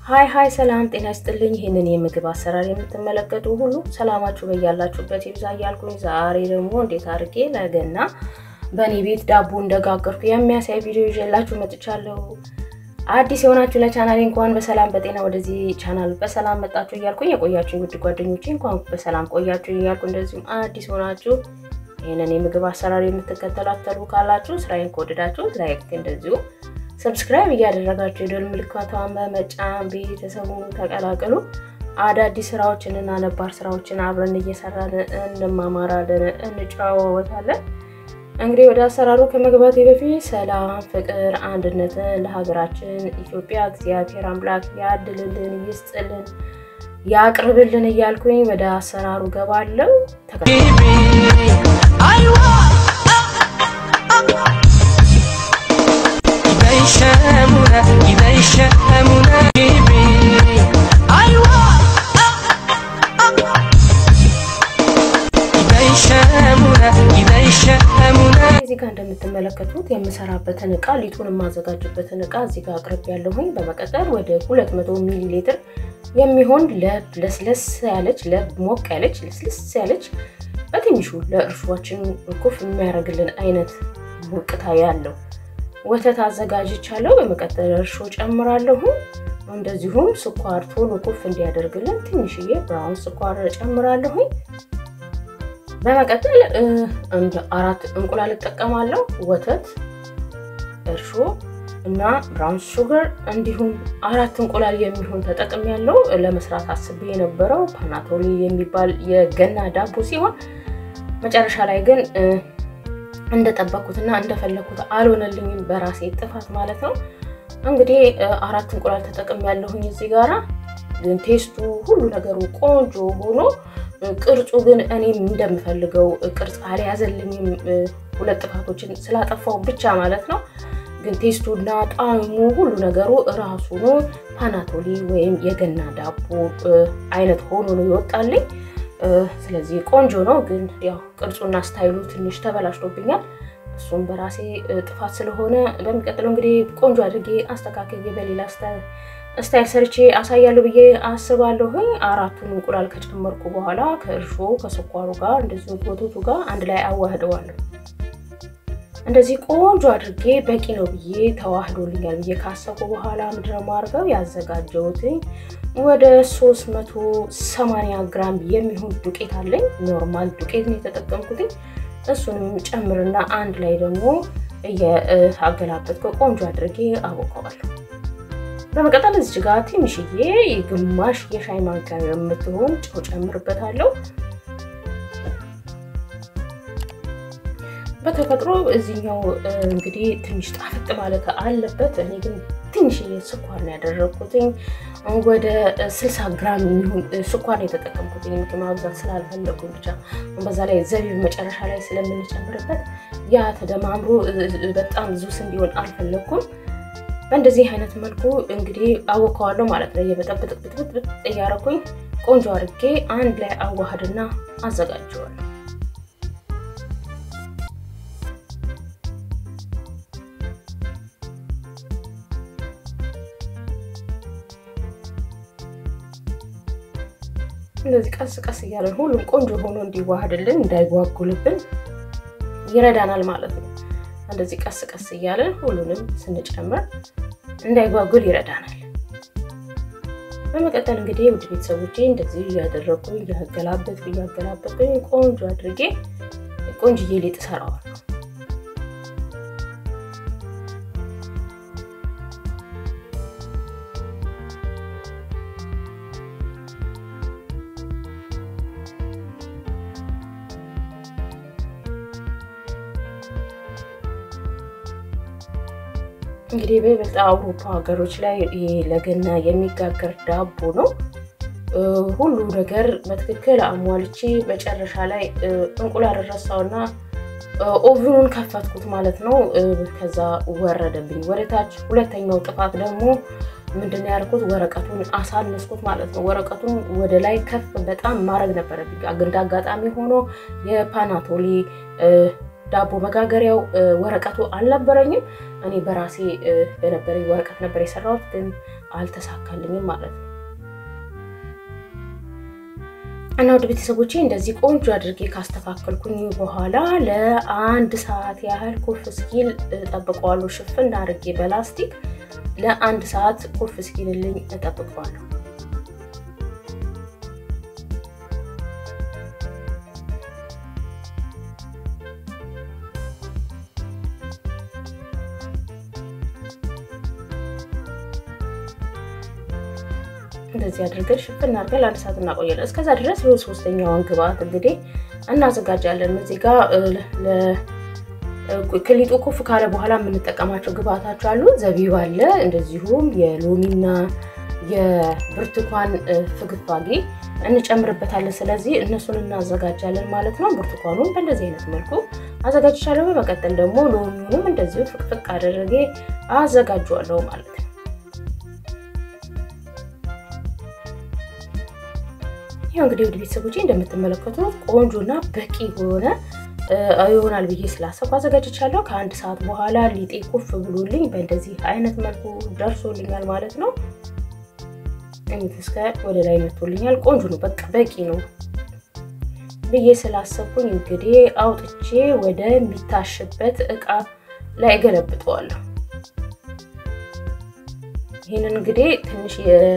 ሀይ ሀይ ሰላም ጤና ይስጥልኝ። ይህንን የምግብ አሰራር የምትመለከቱ ሁሉ ሰላማችሁ በያላችሁበት ይብዛ እያልኩኝ ዛሬ ደግሞ እንዴት አድርጌ ለገና በእኔ ቤት ዳቦ እንደጋገርኩ የሚያሳይ ቪዲዮ ይዤላችሁ መጥቻለሁ። አዲስ የሆናችሁ ለቻናሌ እንኳን በሰላም በጤና ወደዚህ ቻናል በሰላም መጣችሁ እያልኩኝ የቆያችሁ ውድ ጓደኞቼ እንኳን በሰላም ቆያችሁ እያልኩ እንደዚሁም አዲስ ሆናችሁ ይህንን የምግብ አሰራር የምትከተላተሉ ካላችሁ ስራዬን ከወደዳችሁ ላይክ እንደዚሁ ሰብስክራይብ እያደረጋችሁ የደወል ምልክቷን በመጫን ቤተሰቡን ተቀላቀሉ። አዳዲስ ስራዎችን እና ነባር ስራዎችን አብረን እየሰራን እንማማራለን፣ እንጨዋወታለን። እንግዲህ ወደ አሰራሩ ከመግባቴ በፊት ሰላም፣ ፍቅር፣ አንድነትን ለሀገራችን ኢትዮጵያ እግዚአብሔር አምላክ ያድልልን፣ ይስጥልን፣ ያቅርብልን እያልኩኝ ወደ አሰራሩ ገባለሁ። እዚህ ጋር እንደምትመለከቱት የምሰራበትን እቃ ሊጡን የማዘጋጅበትን እቃ እዚህ ጋር አቅርብ ያለሁኝ። በመቀጠል ወደ 200 ሚሊ ሊትር የሚሆን ለብ ለስለስ ያለች ለብ ሞቅ ያለች ለስለስ ያለች በትንሹ ለእርሾችን ኩፍ የሚያደርግልን አይነት ሞቅታ ያለው ወተት አዘጋጅቻለሁ። በመቀጠል እርሾ ጨምራለሁ። እንደዚሁም ስኳር ቶሎ ኩፍ እንዲያደርግልን ትንሽዬ ብራውን ስኳር ጨምራለሁኝ። በመቀጠል እንደ አራት እንቁላል እጠቀማለሁ። ወተት፣ እርሾ እና ብራውን ሹገር እንዲሁም አራት እንቁላል የሚሆን ተጠቅም ያለው ለመስራት አስቤ የነበረው ፓናቶሊ የሚባል የገና ዳቦ ሲሆን መጨረሻ ላይ ግን እንደጠበኩትና እንደፈለኩት አልሆነልኝም፣ በራሴ ጥፋት ማለት ነው። እንግዲህ አራት እንቁላል ተጠቅም ያለሁኝ እዚህ ጋራ ግን ቴስቱ ሁሉ ነገሩ ቆንጆ ሆኖ ቅርጹ ግን እኔም እንደምፈልገው ቅርጽ አልያዘልኝም። ሁለት ጥፋቶችን ስላጠፋው ብቻ ማለት ነው። ግን ቴስቱና ጣዕሙ ሁሉ ነገሩ እራሱ ነው ፓናቶሊ ወይም የገና ዳቦ አይነት ሆኖ ነው ይወጣልኝ። ስለዚህ ቆንጆ ነው። ግን ያው ቅርጹና ስታይሉ ትንሽ ተበላሽቶብኛል። እሱም በራሴ ጥፋት ስለሆነ በሚቀጥለው እንግዲህ ቆንጆ አድርጌ አስተካክዬ በሌላ ስታይል ሰርቼ አሳያለሁ ብዬ አስባለሁ። አራቱን እንቁላል ከጨመርኩ በኋላ ከእርሾ ከስኳሩ ጋር እንደዚሁ ወተቱ ጋር አንድ ላይ አዋህደዋለሁ። እንደዚህ ቆንጆ አድርጌ በቂ ነው ብዬ ተዋህዶልኛል ብዬ ካሰብኩ በኋላ ምንድን ነው የማደርገው ያዘጋጀሁትኝ ወደ 380 ግራም የሚሆን ዱቄት አለኝ። ኖርማል ዱቄት ነው የተጠቀምኩትኝ። እሱንም ጨምርና አንድ ላይ ደግሞ እየአገላበጥኩ ቆንጆ አድርጌ አቦቀዋለሁ። በመቀጠል እዚህ ጋር ትንሽዬ ግማሽ የሻይ ማንኪያ የምትሆን ጨው ጨምርበታለሁ። በተፈጥሮ እዚህኛው እንግዲህ ትንሽ ጣፍጥ ማለት አለበት። እኔ ግን ትንሽዬ ስኳር ነው ያደረግኩትኝ። ወደ 60 ግራም የሚሆን ስኳር ነው የተጠቀምኩትኝ። ምክንያቱም ማብዛት ስላልፈለጉኝ ብቻ በዛ ላይ ዘቢብ መጨረሻ ላይ ስለምንጨምርበት ያ ተደማምሮ በጣም ዙስ እንዲሆን አልፈለግኩም። በእንደዚህ አይነት መልኩ እንግዲህ አወከዋለሁ ማለት ነው። የበጠብጥብጥብጥ እያረኩኝ ቆንጆ አድርጌ አንድ ላይ አዋህድና አዘጋጀዋለሁ። እንደዚህ ቀስ ቀስ እያለን ሁሉም ቆንጆ ሆኖ እንዲዋሃድልን እንዳይጓጉልብን ይረዳናል ማለት ነው። እንደዚህ ቀስ ቀስ እያለን ሁሉንም ስንጨምር እንዳይጓጉል ይረዳናል። በመቀጠል እንግዲህ ውድ ቤተሰቦቼ እንደዚህ እያደረግኩኝ እያገላበጥኩ እያገላበጥኩኝ ቆንጆ አድርጌ ቆንጅዬ ሊጥ እሰራዋለሁ። እንግዲህ በይበልጥ አውሮፓ ሀገሮች ላይ ለገና የሚጋገር ዳቦ ነው። ሁሉ ነገር በትክክል አሟልቼ መጨረሻ ላይ እንቁላል ረሳውና ኦቭኑን ከፈትኩት ማለት ነው። ከዛ ወረደብኝ ወደታች። ሁለተኛው ጥፋት ደግሞ ምንድን ያልኩት ወረቀቱን አሳነስኩት ማለት ነው። ወረቀቱን ወደ ላይ ከፍ በጣም ማድረግ ነበረብኝ። እንደ አጋጣሚ ሆኖ የፓናቶሊ ዳቦ መጋገሪያው ወረቀቱ አልነበረኝም። እኔ በራሴ በነበረኝ ወረቀት ነበር የሰራሁት፣ ግን አልተሳካልኝም ማለት ነው። እና ወደ ቤተሰቦቼ እንደዚህ ቆንጆ አድርጌ ካስተካከልኩኝ በኋላ ለአንድ ሰዓት ያህል ኩፍ እስኪል እጠብቀዋለሁ። ሽፍን አድርጌ በላስቲክ ለአንድ ሰዓት ኩፍ እስኪልልኝ እጠብቀዋለሁ። እንደዚህ አድርገን ሽፍን አድርገን ለአንድ ሰዓት እናቆያለን። እስከዛ ድረስ ሶስተኛውን ግብአት እንግዲህ እናዘጋጃለን። እዚህ ጋር ክሊጡ ኩፍ ካለ በኋላ የምንጠቀማቸው ግብአታቸው አሉ። ዘቢብ አለ፣ እንደዚሁም የሎሚና የብርቱካን ፍግፋጌ እንጨምርበታለን። ስለዚህ እነሱን እናዘጋጃለን ማለት ነው። ብርቱካኑን በእንደዚህ አይነት መልኩ አዘጋጅቻለሁ። በመቀጠል ደግሞ ሎሚውንም እንደዚሁ ፍቅፍቅ አደረጌ አዘጋጀዋለሁ ማለት ነው። ይኸው እንግዲህ ወደ ቤተሰቦቼ እንደምትመለከቱት ቆንጆና በቂ የሆነ ይሆናል ብዬ ስላሰብኩ አዘጋጅቻለሁ። ከአንድ ሰዓት በኋላ ሊጤ ኩፍ ብሎልኝ በእንደዚህ አይነት መልኩ ደርሶልኛል ማለት ነው። እስከ ወደ ላይ መቶልኛል። ቆንጆ ነው፣ በቃ በቂ ነው ብዬ ስላሰብኩኝ እንግዲህ አውጥቼ ወደሚታሽበት እቃ ላይ ገለብጠዋለሁ። ይህንን እንግዲህ ትንሽ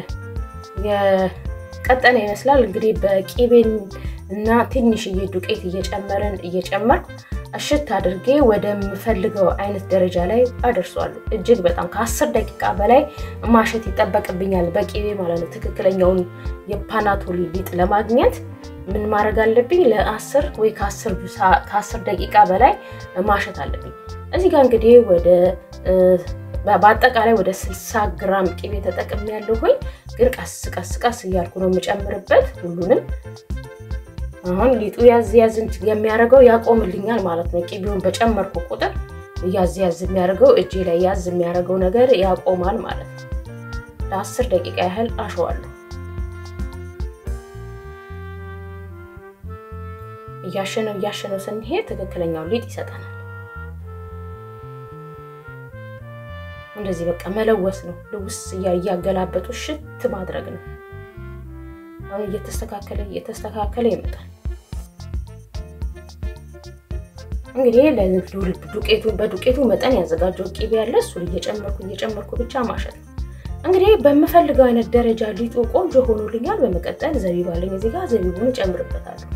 ቀጠነ ይመስላል እንግዲህ በቂቤን እና ትንሽዬ ዱቄት እየጨመረን እየጨመርኩ እሽት አድርጌ ወደምፈልገው አይነት ደረጃ ላይ አደርሰዋለሁ። እጅግ በጣም ከአስር ደቂቃ በላይ ማሸት ይጠበቅብኛል በቂቤ ማለት ነው። ትክክለኛውን የፓናቶሊ ሊጥ ለማግኘት ምን ማድረግ አለብኝ? ለአስር ወይ ከአስር ደቂቃ በላይ ማሸት አለብኝ። እዚህ ጋር እንግዲህ ወደ በአጠቃላይ ወደ 60 ግራም ቅቤ ተጠቅሜ ያለሁኝ ግን ቀስ ቀስ ቀስ እያልኩ ነው የምጨምርበት ሁሉንም። አሁን ሊጡ ያዝ ያዝ የሚያደርገው ያቆምልኛል ማለት ነው። ቅቤውን በጨመርኩ ቁጥር ያዝ ያዝ የሚያደርገው እጄ ላይ ያዝ የሚያደርገው ነገር ያቆማል ማለት ነው። ለአስር ደቂቃ ያህል አሸዋለሁ። እያሸነው እያሸነው ስንሄድ ትክክለኛው ሊጥ ይሰጠናል። እንደዚህ በቃ መለወስ ነው። ልውስ እያገላበጡ ሽት ማድረግ ነው። አሁን እየተስተካከለ እየተስተካከለ ይመጣል። እንግዲህ ዱቄቱ በዱቄቱ መጠን ያዘጋጀው ቂቤ ያለ እሱን እየጨመርኩ እየጨመርኩ ብቻ ማሸት ነው። እንግዲህ በምፈልገው አይነት ደረጃ ሊጡ ቆንጆ ሆኖልኛል። በመቀጠል ዘቢብ አለኝ እዚህ ጋር ዘቢቡን እጨምርበታለሁ።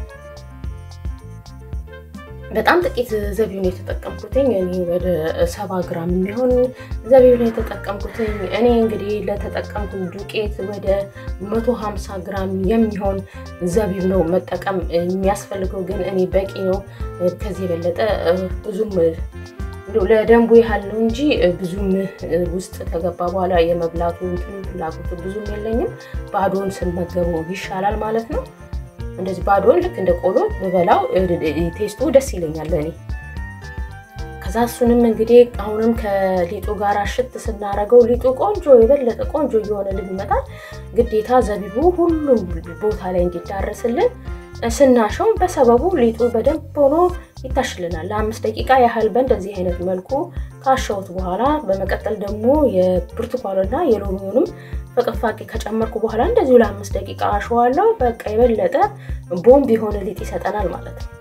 በጣም ጥቂት ዘቢብ ነው የተጠቀምኩትኝ። እኔ ወደ ሰባ ግራም የሚሆን ዘቢብ ነው የተጠቀምኩትኝ። እኔ እንግዲህ ለተጠቀምኩት ዱቄት ወደ መቶ ሀምሳ ግራም የሚሆን ዘቢብ ነው መጠቀም የሚያስፈልገው፣ ግን እኔ በቂ ነው። ከዚህ የበለጠ ብዙም ለደንቡ ያህል ነው እንጂ ብዙም ውስጥ ከገባ በኋላ የመብላቱ ፍላጎቱ ብዙም የለኝም። ባዶን ስንመገበው ይሻላል ማለት ነው። እንደዚህ ባዶን ልክ እንደ ቆሎ ብበላው ቴስቱ ደስ ይለኛል እኔ። ከዛ እሱንም እንግዲህ አሁንም ከሊጡ ጋር ሽት ስናረገው ሊጡ ቆንጆ የበለጠ ቆንጆ እየሆነልን ይመጣል። ግዴታ ዘቢቡ ሁሉም ቦታ ላይ እንዲዳረስልን ስናሸው በሰበቡ ሊጡ በደንብ ሆኖ ይታሽልናል። ለአምስት ደቂቃ ያህል በእንደዚህ አይነት መልኩ ካሸሁት በኋላ በመቀጠል ደግሞ የብርቱካንና የሎሚውንም ፍቅፋቂ ከጨመርኩ በኋላ እንደዚሁ ለአምስት ደቂቃ አሸዋለሁ። በቃ የበለጠ ቦምብ የሆነ ሊጥ ይሰጠናል ማለት ነው።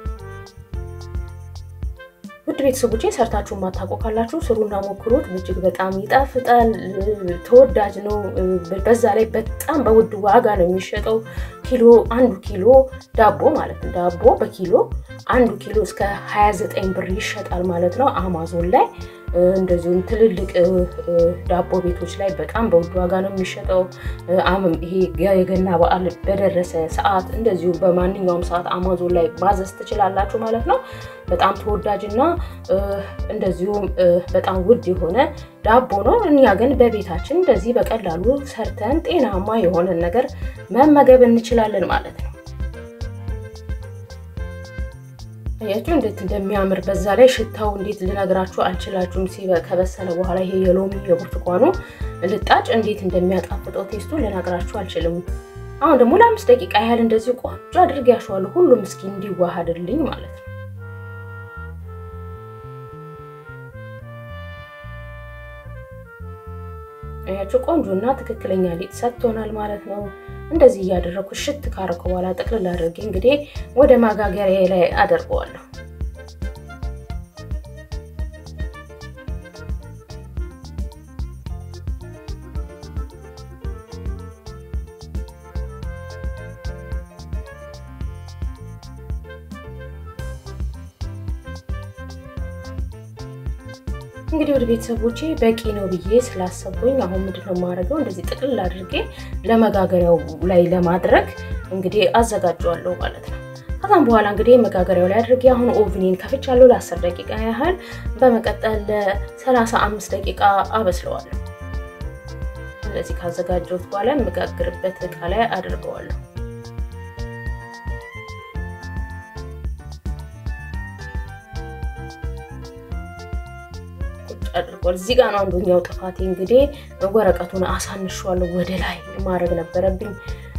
ውድ ቤተሰቦቼ ሰርታችሁ ማታውቁ ካላችሁ ስሩና ሞክሩት። እጅግ በጣም ይጣፍጣል፣ ተወዳጅ ነው። በዛ ላይ በጣም በውድ ዋጋ ነው የሚሸጠው። ኪሎ አንዱ ኪሎ ዳቦ ማለት ነው። ዳቦ በኪሎ አንዱ ኪሎ እስከ 29 ብር ይሸጣል ማለት ነው አማዞን ላይ እንደዚሁም ትልልቅ ዳቦ ቤቶች ላይ በጣም በውድ ዋጋ ነው የሚሸጠው። ይሄ የገና በዓል በደረሰ ሰዓት እንደዚሁ በማንኛውም ሰዓት አማዞን ላይ ማዘዝ ትችላላችሁ ማለት ነው። በጣም ተወዳጅና እንደዚሁም በጣም ውድ የሆነ ዳቦ ነው። እኛ ግን በቤታችን እንደዚህ በቀላሉ ሰርተን ጤናማ የሆነን ነገር መመገብ እንችላለን ማለት ነው። ያችሁ እንዴት እንደሚያምር በዛ ላይ ሽታው እንዴት ልነግራችሁ አልችላችሁም። ከበሰለ በኋላ ይሄ የሎሚ የብርቱካኑ ልጣጭ እንዴት እንደሚያጣፍጠው ቴስቱ ልነግራችሁ አልችልም። አሁን ደግሞ ለአምስት ደቂቃ ያህል እንደዚህ ቆንጆ አድርጌ ያሸዋለሁ፣ ሁሉም እስኪ እንዲዋሃድልኝ ማለት ነው። አያችሁ ቆንጆና ትክክለኛ ሊጥ ሰጥቶናል ማለት ነው። እንደዚህ እያደረግኩ ሽት ካረኩ በኋላ ጠቅልል አድርጌ እንግዲህ ወደ ማጋገሪያ ላይ አደርገዋለሁ። እንግዲህ ወደ ቤተሰቦቼ በቂ ነው ብዬ ስላሰብኩኝ አሁን ምንድነው የማደርገው እንደዚህ ጥቅልል አድርጌ ለመጋገሪያው ላይ ለማድረግ እንግዲህ አዘጋጀዋለሁ ማለት ነው። ከዛም በኋላ እንግዲህ መጋገሪያው ላይ አድርጌ አሁን ኦቭኒን ከፍቻለሁ ለ10 ደቂቃ ያህል። በመቀጠል ለ35 ደቂቃ አበስለዋለሁ። እንደዚህ ካዘጋጀሁት በኋላ የምጋግርበት እቃ ላይ አድርገዋለሁ። አድርጓል። እዚህ ጋር ነው አንዱኛው ጥፋቴ። እንግዲህ ወረቀቱን አሳንሸዋለሁ፣ ወደ ላይ ማድረግ ነበረብኝ።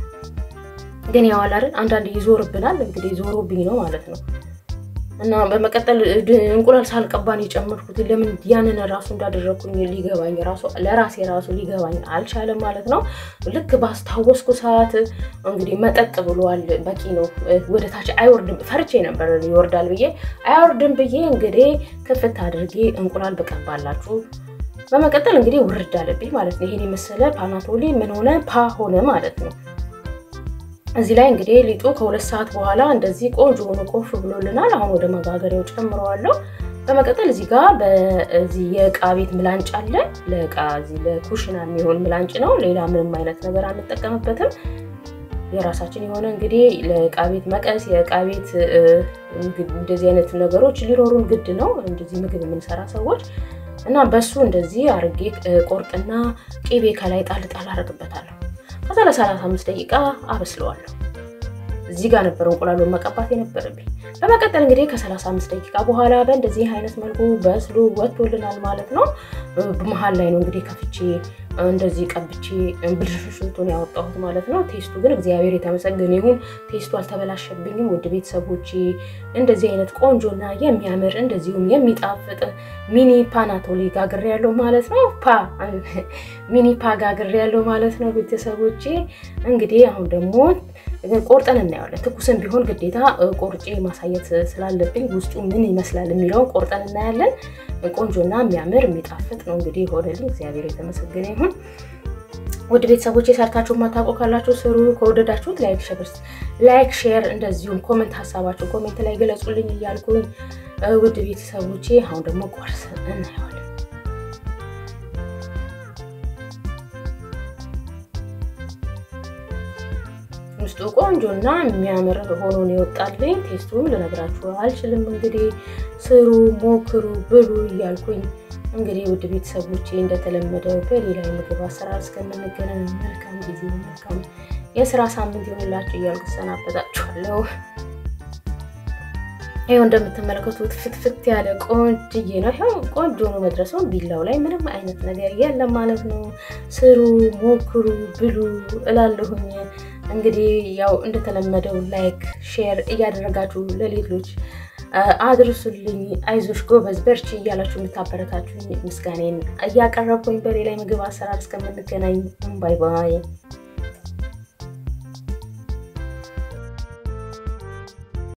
ግን ያው አይደል አንዳንድ ይዞርብናል። እንግዲህ ዞሮብኝ ነው ማለት ነው። እና በመቀጠል እንቁላል ሳልቀባን የጨመርኩት ለምን ያንን ራሱ እንዳደረግኩኝ ሊገባኝ ራሱ ለራሴ ራሱ ሊገባኝ አልቻለም ማለት ነው። ልክ ባስታወስኩ ሰዓት እንግዲህ መጠጥ ብሏል። በቂ ነው፣ ወደ ታች አይወርድም። ፈርቼ ነበር ይወርዳል ብዬ አይወርድም ብዬ እንግዲህ ክፍት አድርጌ እንቁላል በቀባላችሁ። በመቀጠል እንግዲህ ውርድ አለብኝ ማለት ነው። ይሄን የመሰለ ፓናቶሊ ምን ሆነ ፓ ሆነ ማለት ነው። እዚህ ላይ እንግዲህ ሊጡ ከሁለት ሰዓት በኋላ እንደዚህ ቆንጆ ሆኖ ቆፍ ብሎልናል። አሁን ወደ መጋገሪያው ጨምረዋለሁ። በመቀጠል እዚህ ጋር በዚህ የእቃ ቤት ምላንጭ አለ። ለእቃ እዚህ ለኩሽና የሚሆን ምላንጭ ነው። ሌላ ምንም አይነት ነገር አንጠቀምበትም። የራሳችን የሆነ እንግዲህ ለእቃ ቤት መቀስ፣ የእቃ ቤት እንደዚህ አይነት ነገሮች ሊኖሩን ግድ ነው። እንደዚህ ምግብ የምንሰራ ሰዎች እና በሱ እንደዚህ አርጌ ቆርጥና ቂቤ ከላይ ጣል ጣል አደርግበታለሁ። ከዛ ለ35 ደቂቃ አበስለዋለሁ። እዚህ ጋር ነበር እንቁላሉን መቀባት የነበረብኝ። በመቀጠል እንግዲህ ከ35 ደቂቃ በኋላ በእንደዚህ አይነት መልኩ በስሎ ወጥቶልናል ማለት ነው። መሀል ላይ ነው እንግዲህ ከፍቼ እንደዚህ ቀብቼ ብልሽሽቱን ያወጣሁት ማለት ነው። ቴስቱ ግን እግዚአብሔር የተመሰገነ ይሁን፣ ቴስቱ አልተበላሸብኝም። ውድ ቤተሰቦቼ እንደዚህ አይነት ቆንጆና የሚያምር እንደዚሁም የሚጣፍጥ ሚኒ ፓናቶሊ ጋግሬ ያለው ማለት ነው። ፓ ሚኒ ፓ ጋግሬ ያለው ማለት ነው። ቤተሰቦቼ እንግዲህ አሁን ደግሞ ቆርጠን እናየዋለን። ትኩስን ቢሆን ግዴታ ቆርጬ ማሳየት ስላለብኝ ውስጡ ምን ይመስላል የሚለውን ቆርጠን እናያለን። ቆንጆና የሚያምር የሚጣፍጥ ነው እንግዲህ ሆነልኝ። እግዚአብሔር የተመሰገነ ይሁን። ውድ ቤተሰቦች የሰርታችሁ ማታውቁ ካላችሁ ስሩ። ከወደዳችሁት ላይክ ሼር ላይክ ሼር እንደዚሁም ኮሜንት ሀሳባችሁ ኮሜንት ላይ ገለጹልኝ እያልኩኝ ውድ ቤተሰቦቼ አሁን ደግሞ ቆርስ እናየዋለን። ውስጡ ቆንጆና የሚያምር ሆኖ ነው የወጣልኝ። ቴስቱን ልነግራችሁ አልችልም። እንግዲህ ስሩ፣ ሞክሩ፣ ብሉ እያልኩኝ እንግዲህ ውድ ቤተሰቦቼ እንደተለመደው በሌላ የምግብ አሰራር እስከምንገናኝ መልካም ጊዜ፣ መልካም የስራ ሳምንት ይሆንላችሁ እያልኩ ሰናበታችኋለሁ። ይኸው እንደምትመለከቱት ፍትፍት ያለ ቆንጅዬ ነው። ይኸው ቆንጆ ነው መድረሰውን ቢላው ላይ ምንም አይነት ነገር የለም ማለት ነው። ስሩ፣ ሞክሩ፣ ብሉ እላለሁኝ። እንግዲህ ያው እንደተለመደው ላይክ ሼር እያደረጋችሁ ለሌሎች አድርሱልኝ። አይዞሽ ጎበዝ በርቺ እያላችሁ የምታበረታችሁኝ ምስጋኔን እያቀረብኩኝ በሌላ የምግብ አሰራር እስከምንገናኝ ባይ ባይ።